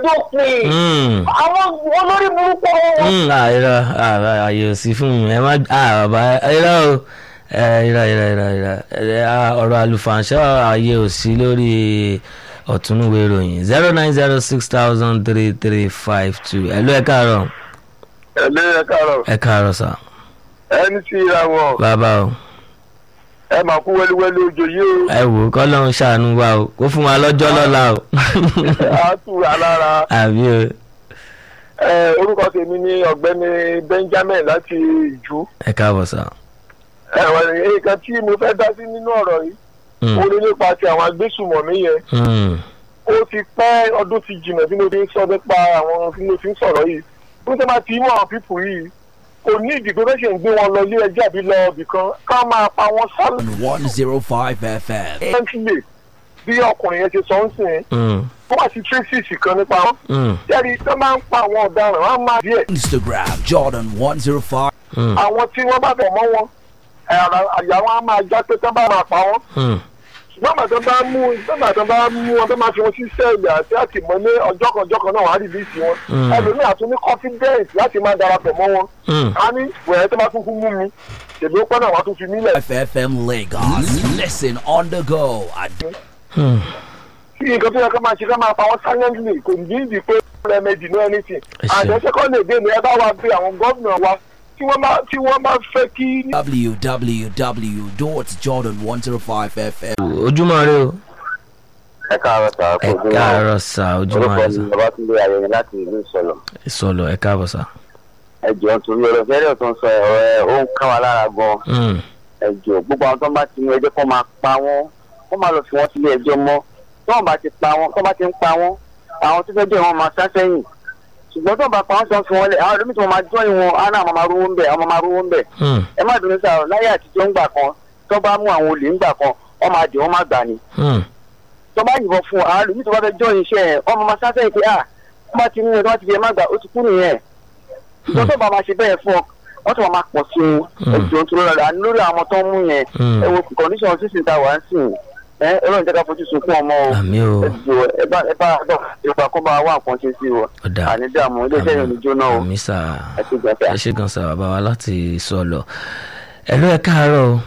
dópin Mm. àwọn olórí burúkú wọn Mm, ah, irọ́ ah, ààyè ò sí fún mi ẹ má ah, bàbá irọ́ o Eh, irọ́ irọ́ irọ́ irọ́ Eh, ah, ọ̀rọ̀ àlùfànṣẹ́ ààyè ò sí lórí ọ̀túnúwé ìròyìn zero nine zero six thousand three three five two ẹ ló ẹ káàárọ̀ ẹlẹ́ ẹ káàárọ̀ ẹ káàárọ̀ sà ẹni tí ra wọn bàbá o ẹ máa kú wẹ́lúwẹ́lú ojo yìí ẹ wò ó kọ́lọ́run ṣàánú wa o kó fún wa lọ́jọ́ lọ́la o o á tù wá lára àbí o ẹ orúkọ tèmi ní ọ̀gbẹ́ni Benjamin láti ìjú ẹ káàbọ̀ sà. ẹ̀wọ̀n nǹkan tí mo fẹ́ dá sí nínú ọ̀rọ̀ yìí Mm, ó ní nípa ti àwọn agbésùmọ̀mí yẹn mm, ó ti pẹ́ ọdún ti jìnnà tí mo ti ń sọ nípa àwọn tí mo ti ń sọ̀rọ̀ yìí bí wọ́n bá ti mú àwọn pípù yìí kò ní ìdí tó fẹ́ẹ́ gbé wọn lọ ilé ẹjọ́ àbí lọ ibì kan ká máa pa wọn on 105 FM. sálẹ̀ńtìlè bí ọkùnrin yẹn ti sọ ń sìn mm, wọ́n wá sí tracy kan nípa wọn mm, jẹ́rìí tó máa ń pa àwọn ọ̀daràn wọn á máa díẹ̀ Instagram Jordan 105. mm, àwọn tí wọ́n bá bẹ̀ mọ́ wọn ẹ̀, àyà wọn á máa já pé tó bá máa pa wọn mm. ṣùgbọ́n àgbà tó bá mú nígbà tó bá mú wọn tó máa fi wọn sí sẹ́ẹ̀lì àti àtìmọ́lé ọjọ́ kan ọjọ́ kan náà wàá rìlíìsì wọn Mm. ẹlòmíì àtún ní confidence láti máa darapọ̀ mọ́ wọn Mm. a ní wẹ̀ẹ́ tó bá tún kú mú mi ṣèlú ó pẹ́ náà wàá tún fi mílẹ̀ FFM Lagos. Listen on the go. at Hmm. kí nǹkan tó yẹ ká máa ṣe ká máa pa wọn silently kò ní ìdí pé remedy no anything Ẹ ṣé. àjọ second day ni ẹ bá wa bí àwọn gómìnà wa tí wọ́n bá tí wọ́n bá fẹ́ kí www.jordan105fm. ojúmọ́ rẹ o ẹ káàárọ̀ sà ẹ káàárọ̀ sà ojúmọ́ orúkọ rẹ mi sà ni babatunde ayẹyẹ láti ìlú ìsọlọ ìsọlọ ẹ káàbọ̀ sà. ẹ jọ̀ọ́ nítorí ọ̀rọ̀ fẹrẹ tó ń sọ ọ̀rọ̀ ẹ ó ń ká wa lára gan Mm, ẹ jọ̀ọ́ gbogbo àwọn tó ń bá ti mú ẹjọ́ kó máa pa wọ́n kó máa lọ fi wọ́n sílé ẹjọ́ mọ́ tó ń bá ti pa wọ́n tó bá ti ń pa wọ́n àwọn tó fẹ́ jẹ́ wọn máa sá sẹ́yìn ṣùgbọ́n tó ń bá pa wọ́n tó ń fi wọ́n lẹ̀ àwọn ẹlòmíì tó máa jọ́ ìwọ̀n á náà máa rówó ń bẹ̀ àwọn máa rówó ń bẹ̀ mm, ẹ má dùnú sáà láyé àtijọ́ ńgbà kan tó bá mú àwọn olè ńgbà kan wọ́n máa dì wọ́n má gbà ni mm, tó bá yìnbọn fún àwọn ẹlòmíì tó bá fẹ́ jọ́ iṣẹ́ ẹ̀ ọmọ máa sá sẹ́yìn pé à tó bá ti mú ẹ tó bá ti fi ẹ má gbà ó ti kú nìyẹn ìjọ tó bá máa ṣe bẹ́ẹ̀ fún ọ wọ́n tún máa pọ̀ sí i ẹ̀jọ̀ tó lọ́la àní lórí àwọn tó ń mú yẹn mm. ẹ wo condition sísìn tá a wà ń sìn ẹ ọlọ́run jẹ́ ká fojú sunkún ọmọ o àmì o ẹ̀jọ̀ ẹ bá ẹ bá àdọ̀ ìgbà kó bá wà nǹkan ṣe sí o ọ̀dà àní dààmú iléeṣẹ́ yẹn ò ní jóná o àmì sà ẹ ti gbà ẹ ṣe gan sà bàbá wa láti sọlọ ẹ ló ẹ káàárọ̀ o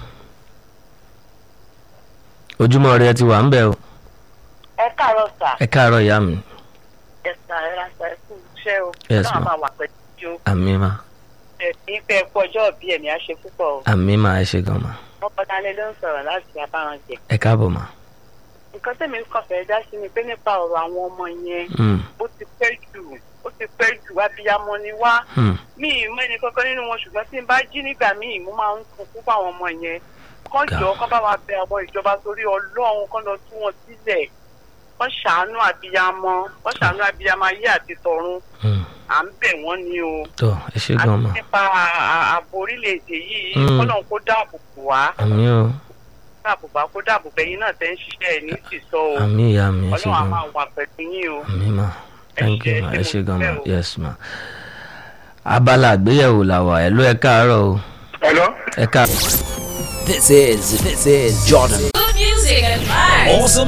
ojúmọ́ rẹ ti wà ń bẹ̀ o ẹ káàárọ̀ sà ẹ káàárọ̀ ìyá mi ẹ sà ẹ ra sà ẹ kú iṣẹ́ o Yes, náà ma'am. máa wà pẹ̀lú ìjó àmì mà ẹ ní pẹ́ kú ọjọ́ òbí ẹ̀mí á ṣe púpọ̀ o àmì mà ẹ ṣe gan mà ọkọ̀ dalẹ̀ ló ń sọ̀rọ̀ láti abáranjẹ ẹ káàbọ̀ mà. nǹkan tẹ̀mí kàn fẹ́ dá sí ni pé nípa ọ̀rọ̀ àwọn ọmọ yẹn Mm, ó ti pẹ́ jù ó ti pẹ́ jù abiyamọ ni wá mm, mi ì mọ ẹnì kankan nínú wọn ṣùgbọ́n tí n bá jí nígbà míì mo máa ń kún fún àwọn ọmọ yẹn kán jọ kán bá wa bẹ àwọn ìjọba torí ọlọ́run kán lọ tú wọn sílẹ̀ kán ṣàánú abiyamọ kán ṣàánú abiyamọ ayé àti tọ̀run mm. à ń bẹ̀ wọ́n ni o tó ẹ ṣe gan mà àti nípa à- ààbò orílẹ̀-èdè yìí Mm. kọ́nà kó dáàbò bò wá àmì o dáàbò bá kó dáàbò bẹ̀yìn náà tẹ́ ń ṣiṣẹ́ ẹ̀ ní sísọ o àmì ìyá mi ẹ ṣe ọlọ́run á gan mà máa wà pẹ̀lú yín o. àmì mà thank you ma ẹ ṣe gan mà Ẹ ṣé. yes ma. abala àgbéyẹ̀wò làwà ẹ ló ẹ káàárọ̀ o ẹ̀lọ́ ẹ káàárọ̀. This is this is Jordan. Good music and vibes. Awesome